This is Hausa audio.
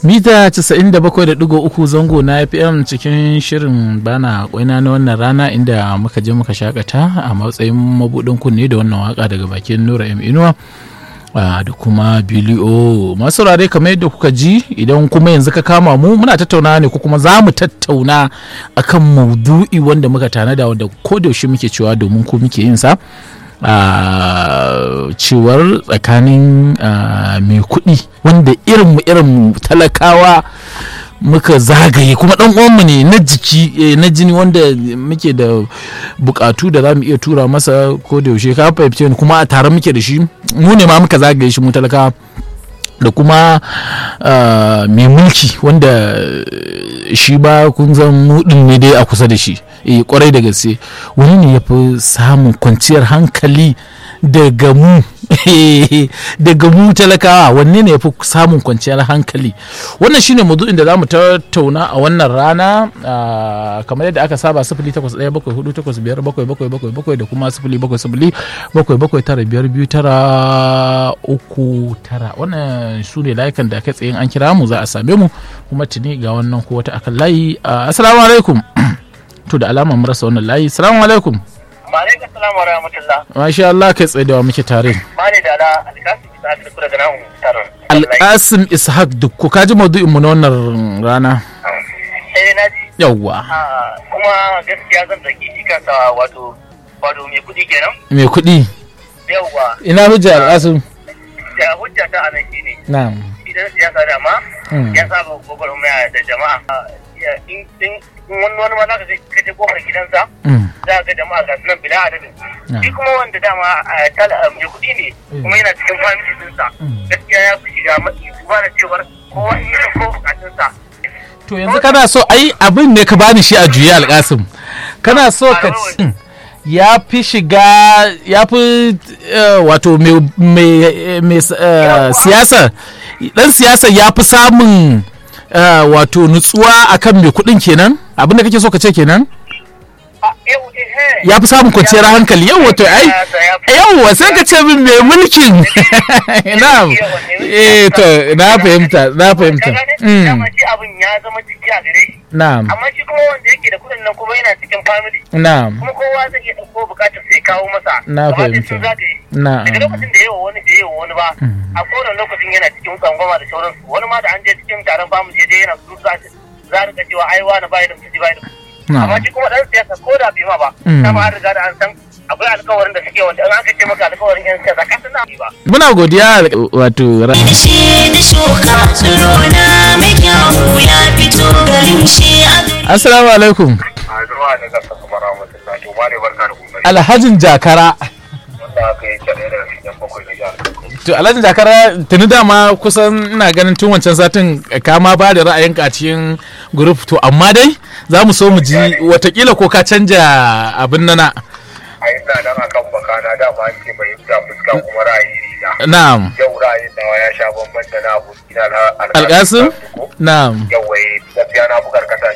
mita 97.3 zango na fm cikin shirin bana kwaina na wannan rana inda muka je muka shakata a matsayin mabudin kunne da wannan waka daga bakin nura m inuwa da kuma bilio masu rare kamar yadda kuka ji idan kuma yanzu ka kama mu muna tattauna ne ko kuma za mu tattauna akan maudu'i wanda muka tanada wanda ko da yaushe muke cewa domin ku muke yin sa Uh, cewar tsakanin uh, mai kuɗi wanda irin irin talakawa muka zagaye kuma dan uwanmu ne na jiki eh, na jini wanda muke da bukatu da za mu iya tura masa ko da yaushe ka fahimce ni kuma a tare muke da shi mu ne ma muka zagaye shi mu talakawa da kuma uh, mai mulki wanda shi ba kun zan mudin ne dai a kusa da shi e kwarai da gaske wani ne ya fi samun kwanciyar hankali daga mu daga mu talakawa wanne ne ya fi samun kwanciyar hankali wannan shine mazu'in da za mu tattauna a wannan rana kamar yadda aka saba sifili takwas ɗaya bakwai hudu takwas biyar bakwai bakwai bakwai bakwai da kuma sifili bakwai sifili bakwai bakwai tara biyar biyu tara uku tara wannan su ne layukan da kai tsayin an kira mu za a same mu kuma tuni ga wannan ko wata akan layi assalamu alaikum to da alama mu rasa wannan layi assalamu alaikum Ma'alaikar salamu wa rahmatullah. Masha Allah kai tsaye da wa muke tare. Mane da ala alkasim ishaq duk daga nan taron. Alkasim Ishaq duk ka ji maudu'in mu na wannan rana. Eh na ji. Yawwa. Kuma gaskiya zan zaki shi kansa wato wato mai kuɗi kenan. Mai kuɗi. Yawwa. Ina hujja Alkasim. Da hujja ta anan shine. Na'am. Idan siyasa dama ya saba gwagwarmaya da jama'a. In wani wani ma za ka je kofar gidansa. za ga jama'a ga sunan bila adadin shi kuma wanda dama mai kuɗi ne kuma yana cikin family dinsa gaskiya ya fi shiga matsi ba da cewar kowa in yi ko bukatunsa to yanzu kana so ai abin ne ka bani shi a juya alƙasim kana so ka ya fi shiga ya fi wato mai siyasa dan siyasa ya fi samun wato nutsuwa akan mai kuɗin kenan abin da kake so ka ce kenan ya fi samun kwanciyar hankali yau wato ai yau sai ka ce min mai mulkin na'am eh to na fahimta na fahimta dama shi abin ya zama jiki a gare shi na'am amma shi kuma wanda yake da kudin nan kuma yana cikin family na'am kuma kowa zai iya dauko bukatar sai kawo masa Na fahimta. na'am daga lokacin da yawa wani da yawa wani ba a kowane lokacin yana cikin tsangwama da sauransu wani ma da an je cikin taron family ya je yana su za a rika cewa ai wani bai da mutunci bai da mutunci amma shi kuma dan siyasa ko da bai ma ba dama an riga da an san akwai alkawarin da suke wanda an aka ce maka alkawarin yan siyasa ka san na ba muna godiya wato shi da shuka tsiro na mai kyawu ya fito garin shi a assalamu alaikum a zuwa da zaka kuma rahmatullahi to ma ne barka da kokari alhajin jakara wanda aka yi kyale da shi yan bakwai da jihar to alhajin jakara tuni dama kusan ina ganin tun wancan satin kama ba da ra'ayinka a cikin group to amma dai za mu so mu ji watakila ko ka canja abin nana a yi nan akan bakana dama an ce bai fita fuska kuma ra'ayi riga na'am yau ra'ayin nawa ya sha bamban da na abokina na alƙasim na'am yau wai gaskiya na fi karkata